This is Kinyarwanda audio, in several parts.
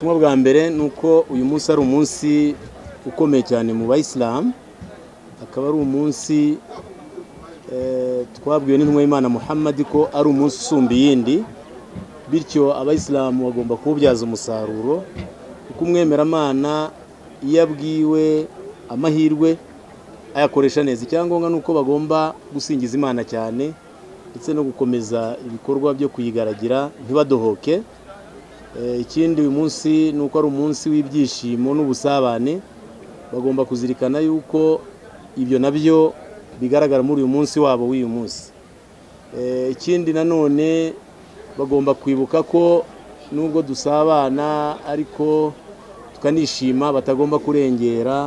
ubutumwa bwa mbere ni uko uyu munsi ari umunsi ukomeye cyane mu bayisilamu akaba ari umunsi twabwiwe n'intumwa y'imana muhammad ko ari umunsi usumba iyindi bityo abayisilamu bagomba kuwubyaza umusaruro kuko umwemeramana iyo abwiwe amahirwe ayakoresha neza icyangombwa ni uko bagomba gusingiza imana cyane ndetse no gukomeza ibikorwa byo kuyigaragira ntibadohoke ikindi uyu munsi ni uko ari umunsi w'ibyishimo n'ubusabane bagomba kuzirikana yuko ibyo nabyo bigaragara muri uyu munsi wabo w'uyu munsi ikindi nanone bagomba kwibuka ko nubwo dusabana ariko tukanishima batagomba kurengera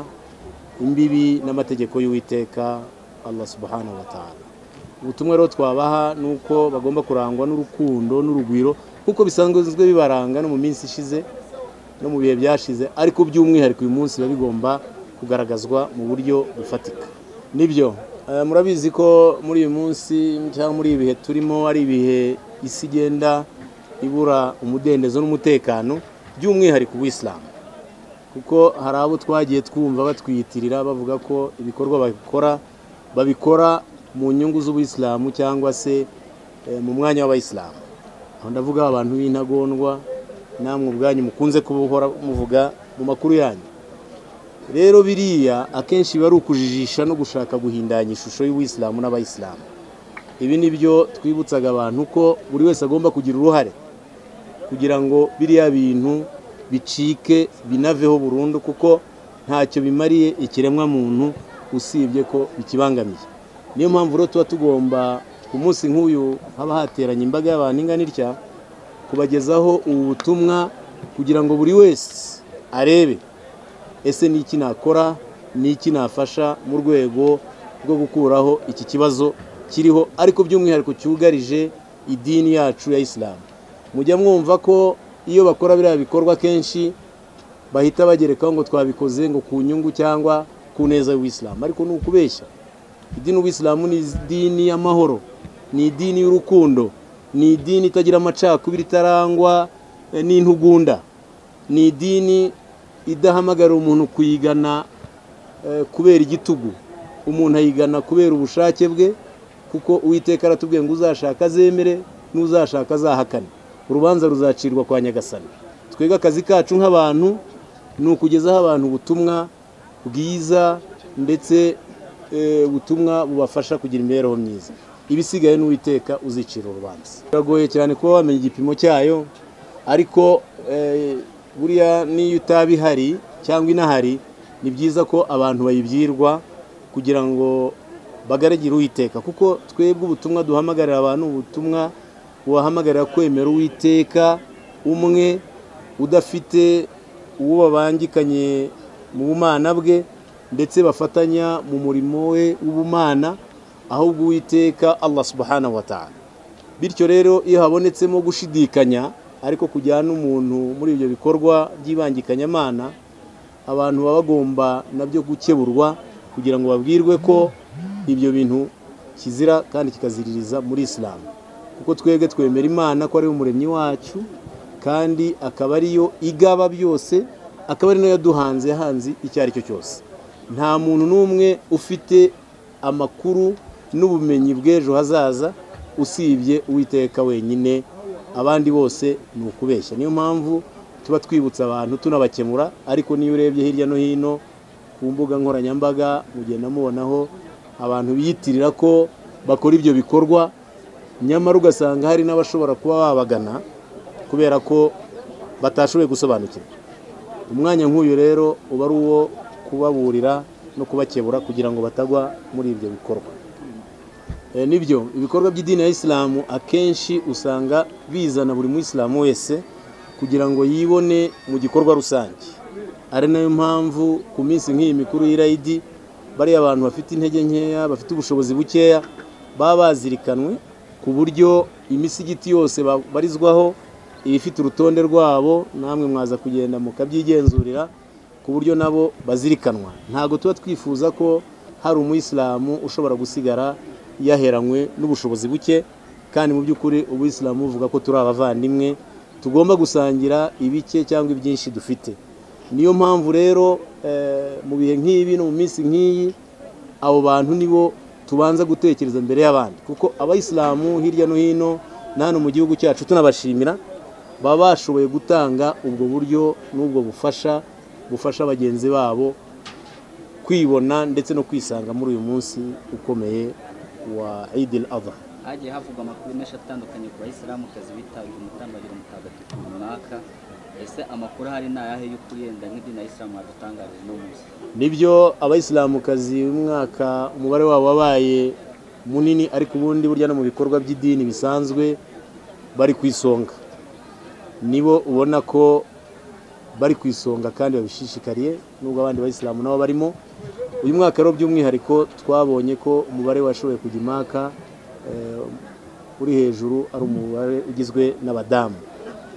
imbibi n'amategeko y'uwiteka Allah subhanahu wa ta'ala ubutumwa rero twabaha ni uko bagomba kurangwa n'urukundo n'urugwiro nk'uko bisanzwe bibaranga no mu minsi ishize no mu bihe byashize ariko by'umwihariko uyu munsi biba bigomba kugaragazwa mu buryo bufatika nibyo murabizi ko muri uyu munsi cyangwa muri ibi bihe turimo ari ibihe isi igenda ibura umudendezo n'umutekano by'umwihariko uw'isilamu kuko hari abo twagiye twumva batwiyitirira bavuga ko ibikorwa babikora babikora mu nyungu z'ubuyisilamu cyangwa se mu mwanya w'abayisilamu aho ndavuga abantu b'intagondwa namwe ubwanyu mukunze kubuhora muvuga mu makuru yanyu rero biriya akenshi biba ari ukujijisha no gushaka guhindanya ishusho y'ubuyisilamu n'abayisilamu ibi ni byo twibutsaga abantu ko buri wese agomba kugira uruhare kugira ngo biriya bintu bicike binaveho burundu kuko ntacyo bimariye ikiremwa muntu usibye ko bikibangamiye niyo mpamvu rero tuba tugomba ku munsi nk'uyu haba hateranye imbaga y'abantu ingana itya kubagezaho ubu butumwa kugira ngo buri wese arebe ese ni iki nakora ni iki nafasha mu rwego rwo gukuraho iki kibazo kiriho ariko by'umwihariko cyugarije idini yacu ya isilamu mujya mwumva ko iyo bakora biriya bikorwa kenshi bahita bagerekaho ngo twabikoze ngo ku nyungu cyangwa ku neza y'ubuyisilamu ariko ni ukubeshya idini ubuyisilamu ni idini y'amahoro ni idini y'urukundo ni idini itagira amacakubiri itarangwa n'intugunda ni idini idahamagarira umuntu kuyigana kubera igitugu umuntu ayigana kubera ubushake bwe kuko uwiteka aratubwiye ngo uzashaka azemere n'uzashaka azahakane urubanza ruzacirwa kwa nyagasani twebwe akazi kacu nk'abantu ni ukugezaho abantu ubutumwa bwiza ndetse ubutumwa bubafasha kugira imibereho myiza ibisigaye n'uwiteka uzicira urubanza biragoye cyane kuba wamenya igipimo cyayo ariko buriya n'iyo utaba ihari cyangwa inahari ni byiza ko abantu bayibwirwa kugira ngo bagaragire uwiteka kuko twebwe ubutumwa duhamagarira abantu ubutumwa bubahamagarira kwemera uwiteka umwe udafite uwo babangikanye mu bumana bwe ndetse bafatanya mu murimo we w'ubumana ahubwo uwiteka Allah subhanahu wa ta'ala bityo rero iyo habonetsemo gushidikanya ariko kujyana umuntu muri ibyo bikorwa by'ibangikanyamana abantu baba bagomba nabyo gukeburwa kugira ngo babwirwe ko ibyo bintu kizira kandi kikaziririza muri isilamu kuko twebwe twemera imana ko ari umuremyi wacu kandi akaba ariyo igaba byose akaba ari nayo yaduhanze yahanze icyo ari cyo cyose nta muntu n'umwe ufite amakuru n'ubumenyi bw'ejo hazaza usibye uwiteka wenyine abandi bose ni ukubeshya niyo mpamvu tuba twibutsa abantu tunabakemura ariko niyo urebye hirya no hino ku mbuga nkoranyambaga mugenda mubonaho abantu biyitirira ko bakora ibyo bikorwa nyamara ugasanga hari n'abashobora kuba babagana kubera ko batashoboye gusobanukirwa umwanya nk'uyu rero uba ari uwo kubaburira no kubakebura kugira ngo batagwa muri ibyo bikorwa nibyo ibikorwa by'idini ya isilamu akenshi usanga bizana buri muyisilamu wese kugira ngo yibone mu gikorwa rusange ari nayo mpamvu ku minsi nk'iyi mikuru y'irayidi bariya abantu bafite intege nkeya bafite ubushobozi bukeya baba bazirikanwe ku buryo imisigiti yose babarizwaho ibifite urutonde rwabo namwe mwaza kugenda mukabyigenzurira ku buryo nabo bazirikanwa ntabwo tuba twifuza ko hari umuyisilamu ushobora gusigara yaheranywe n'ubushobozi buke kandi mu by'ukuri ubuyisilamu buvuga ko turi abavandimwe tugomba gusangira ibike cyangwa ibyinshi dufite niyo mpamvu rero mu bihe nk'ibi no mu minsi nk'iyi abo bantu nibo tubanza gutekereza mbere y'abandi kuko abayisilamu hirya no hino na hano mu gihugu cyacu tunabashimira baba bashoboye gutanga ubwo buryo n'ubwo bufasha bufasha bagenzi babo kwibona ndetse no kwisanga muri uyu munsi ukomeye wa idil adha hagiye havugwa amakuru menshi atandukanye ku bayisilamukazi bitabira umutambagiro mutagatifu runaka ese amakuru ahari ni ayahe y'ukuri yenda nk'idini ya isilamu yadutangarije uno munsi nibyo abayisilamukazi umwaka umubare wabo wabaye munini ariko ubundi burya no mu bikorwa by'idini bisanzwe bari ku isonga nibo ubona ko bari ku isonga kandi babishishikariye nubwo abandi bayisilamu nabo barimo uyu mwaka rero by'umwihariko twabonye ko umubare washoboye kujya impaka eh, uri hejuru ari umubare ugizwe n'abadamu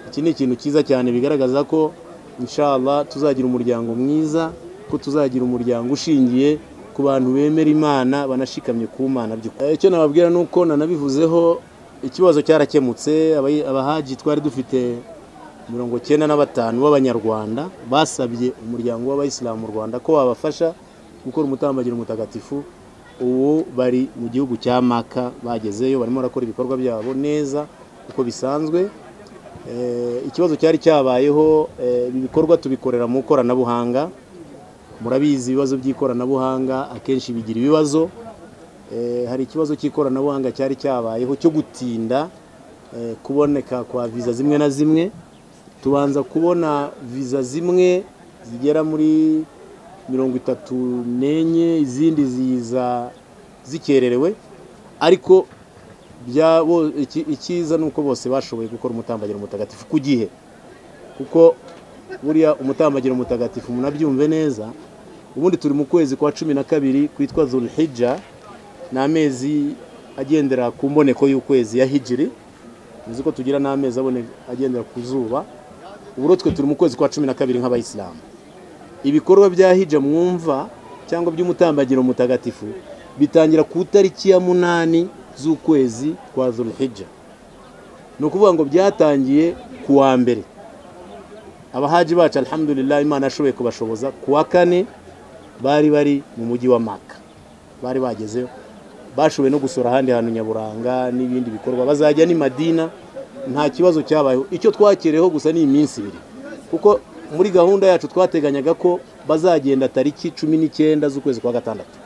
iki ni ikintu cyiza cyane bigaragaza ko inshallah tuzagira umuryango mwiza ko tuzagira umuryango ushingiye ku bantu bemera imana banashikamye ku mana by'ukuri icyo nababwira ni uko nanabivuzeho ikibazo cyarakemutse abayi- abahaji twari dufite mirongo cyenda na batanu b'abanyarwanda basabye umuryango w'abayisilamu mu rwanda ko wabafasha gukora umutambagiro mutagatifu ubu bari mu gihugu cya maka bagezeyo barimo barakora ibikorwa byabo neza uko bisanzwe Eh, ikibazo cyari cyabayeho eh, ibi bikorwa tubikorera mu ikoranabuhanga murabizi ibibazo by'ikoranabuhanga akenshi bigira ibibazo Eh, hari ikibazo cy'ikoranabuhanga cyari cyabayeho cyo gutinda eh, kuboneka kwa viza zimwe na zimwe tubanza kubona viza zimwe zigera muri mirongo itatu n'enye izindi ziza zikererewe ariko bya- bo- iki- icyiza ni uko bose bashoboye gukora umutambagiro mutagatifu ku gihe kuko buriya umutambagiro mutagatifu munabyumve neza ubundi turi mu kwezi kwa cumi na kabiri kwitwa zulhijja ni amezi agendera ku mboneko y'ukwezi ya hijiri uzi ko tugira n'amezi abone agendera ku zuba ubu rero twe turi mu kwezi kwa cumi na kabiri nk'abayisilamu ibikorwa bya hija mwumva cyangwa by'umutambagiro mutagatifu bitangira ku itariki ya munani z'ukwezi kwa zulhijja ni ukuvuga ngo byatangiye ku wa mbere abahaji bacu alhamdulillah imana yashoboye kubashoboza ku wa kane bari bari mu mujyi wa maka bari bagezeyo bashoboye no gusura ahandi hantu nyaburanga n'ibindi bikorwa bazajya ni madina nta kibazo cyabayeho icyo twakereyeho gusa ni iminsi ibiri kuko muri gahunda yacu twateganyaga ko bazagenda tariki cumi n'icyenda z'ukwezi kwa gatandatu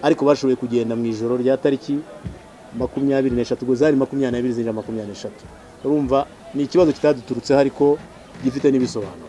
ariko bashoboye kugenda mu ijoro rya tariki makumyabiri n'eshatu ubwo zari makumyabiri n'ebyiri zinjira makumyabiri n'eshatu urumva ni ikibazo kitaduturutseho ariko gifite n'ibisobanuro